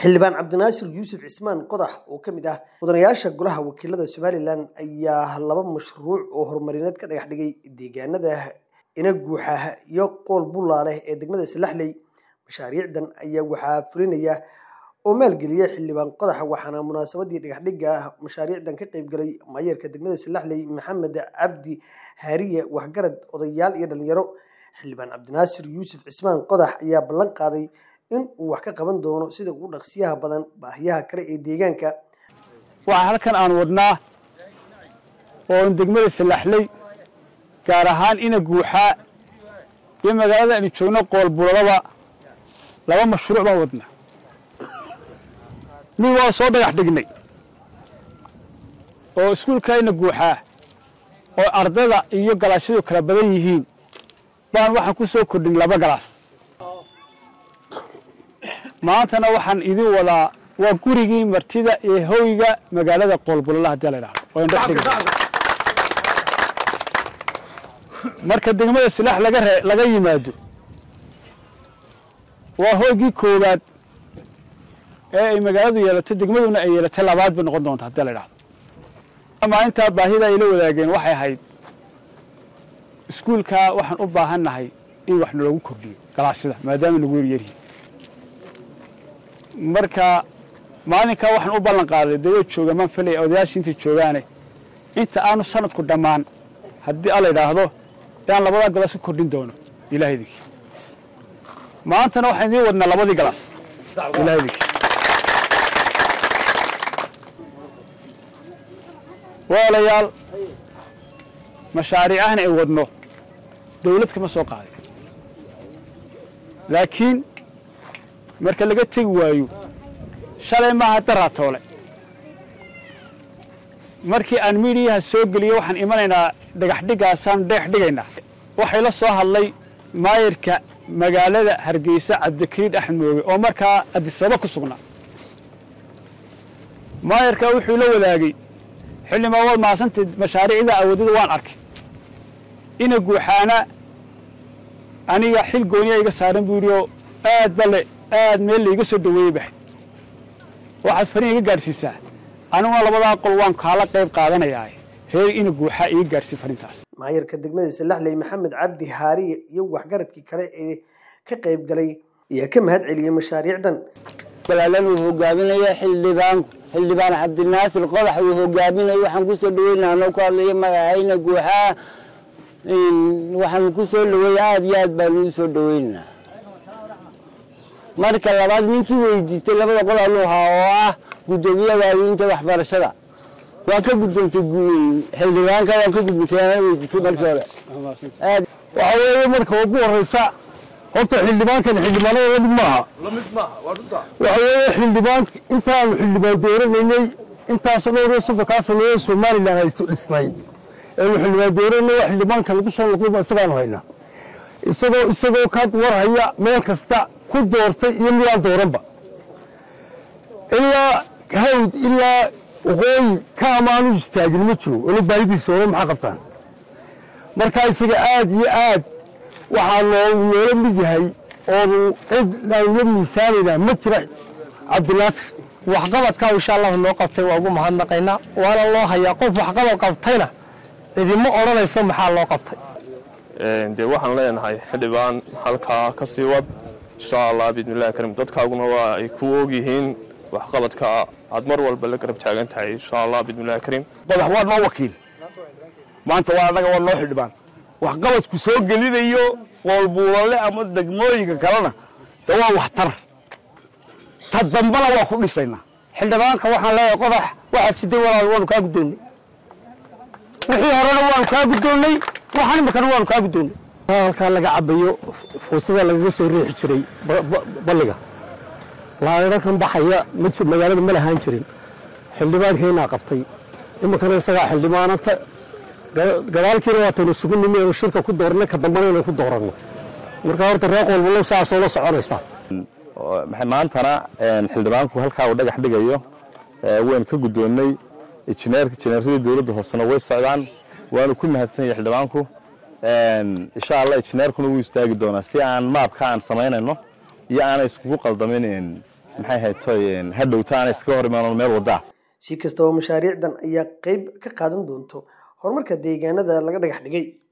xildhibaan cabdinaasir yuusuf cismaan qodax oo ka mid ah mudanayaasha golaha wakiilada somalilan ayaa laba mashruuc oo horumarineed ka dhagax dhigay deegaanada ina guuxa iyo qool bullaale ee degmada salaxley mashaariicdan ayaa waxaa fulinaya oo maalgeliya xildhibaan qodax waxaana munaasabadii dhagaxdhigga mashaariicdan ka qeybgalay maayarka degmada salaxley maxamed cabdi haariye waxgarad odayaal iyo dhalinyaro xildhibaan cabdinaasir yuusuf cismaan qodax ayaa ballan qaaday in uu wax ka qaban doono sida ugu dhaqsiyaha badan baahiyaha kale ee deegaanka waxaa halkan aan wadnaa oon degmada salaxley gaar ahaan ina guuxaa iyo magaalada aynu joogno qoolbuladaba laba mashruuc baan wadnaa mid waa soo dhagax dhignay oo iskuulka ina guuxaa oo ardayda iyo galaashadu kala badan yihiin baan waxaan ku soo kordhin laba galaas maantana waxaan idin wadaa waa gurigii martida ee hoyga magaalada qoolbulala haddii la idhahdo oo indhex dhigay marka degmada silaax laga ree laga yimaado waa hoygii koowaad ee ay magaaladu yeelato degmaduna ay yeelatay labaad bay noqon doonta haddii la idhahdo maalintaa baahida ay la wadaageen waxay ahayd iskuulkaa waxaan u baahan nahay in wax nalagu kordhiyo galaashada maadaama nagu yaryaryihin marka maalinkaa waxaan u ballan qaaday dawad jooga maan filaya odayaashii intay joogaane inta aanu sanadku dhammaan haddii alla idhaahdo inaan labadaa galaas ku kordhin doono ilaah idinkii maantana waxaan idiin wadnaa labadii galaas ilaah idinkii walaalayaal mashaariicahan ay wadno dawlad kama soo qaadin laakiin marka laga tegi waayo shalay maaha daraatoole markii aan miidiyaha soo geliyo waxaan imanaynaa dhagaxdhigaasaan dheex dhigaynaa waxay la soo hadlay maayarka magaalada hargeysa cabdikariid axmed mooge oo markaa adisaba ku sugnaa maayarka wuxuu la wadaagay xildhibaan waad mahadsantayd mashaariicda awoodada waan arkay ina guuxaana aniga xil gooniya iga saaran buu yidhi oo aad bale aad meel laiga soo dhaweeyey baxay waxaad fariin iga gaadhsiisaa aniguna labadaa qol waan kaala qayb qaadanayaa reer ina guuxaa iga gaadhsii fariintaas maayarka degmada salaxley maxamed cabdi haariye iyo waxgaradkii kale ee ka qayb galay ayaa ka mahad celiyey mashaariicdan balaalan uu hogaaminaya xildhibaanku xildhibaan cabdinaasir qodax uu hogaaminaya waxaan kusoo dhaweynaa anoo ku hadlaya magacayna guuxaa waxaan ku soo dhaweeya aada iyo aad baanu u soo dhaweynaa marka labaad ninkii weydiistay labada qol aluhaa oo ah guddoomiyaha waaweynta waxbarashada waan ka gudoontay xildhibaanka waan ka gudbintay ana weydiisay markii hore waxa weeye marka ugu horeysa horta xildhibaankan xildhibaanada lamid maaha waxa weeye xildhibaan intaanu xildhibaan dooranaynay intaasoo dhowr iyo soddonkaa sanood somalilan ay dhisnayd eenu xildhibaan dooranay waa xildhibaanka lagu soo noqdayba isagaanu haynaa isagoo isagoo ka warhaya meel kasta ku doortay iyo midaan dooranba ilaa hawd ilaa waqooyi ka amaanu istaagin ma jiro ola baahidiisa hore maxaa qabtaan marka isaga aad iyo aad waxaa noo noola mid yahay oonu cid aanula miisaanaynaa ma jira cabdinaasir waxqabadka insha allahu noo qabtay waa ugu mahadnaqaynaa waana loo hayaa qof waxqabad qabtayna cidima odhanayso maxaa loo qabtay dee waxaan leenahay xildhibaan halkaa ka sii wad insha allah biidnillahi karim dadkaaguna waa ay ku ogyihiin waxqabadka aad mar walba la garab taagan tahay insha allah biidnillahi karim qodax waa noo wakiil maanta waa annaga waa noo xildhibaan waxqabadku soo gelinayo qoolbuulale ama degmooyinka kalena de waa waxtar ta dambana waa ku dhisaynaa xildhibaanka waxaan leeyahay qodax waxaad siday walaal waanu kaa guddoonnay wixii horena waanu kaa guddoonnay waxaan imikana waanu kaa guddoonnay halkaa laga cabayo fuustada lagaga soo riixi jiray balliga laadhakan baxaya magaalada ma lahaan jirin xildhibaankeenaa qabtay iminkana isagaa xildhibaanata gadaalkiina waataynu sugu nimi anu shirka ku doornay ka dambana inaynu ku dooranno marka horta reer qoolbalow saasoo la soconaysaa maantana xildhibaanku halkaa uu dhagax dhigayo waynu ka guddoonnay injineerka injineeradii dowladda hoosena way socdaan waanu ku mahadsan yahay xildhibaanku insha allah injineerkuna wuu istaagi doonaa si aan maabka aan samaynayno iyo aanay iskugu qaldamin maxay ahayd toy hadhowta aanay iskaga hor imaan meel wadaa si kastaba mashaariicdan ayaa qayb ka qaadan doonto horumarka deegaanada laga dhagax dhigay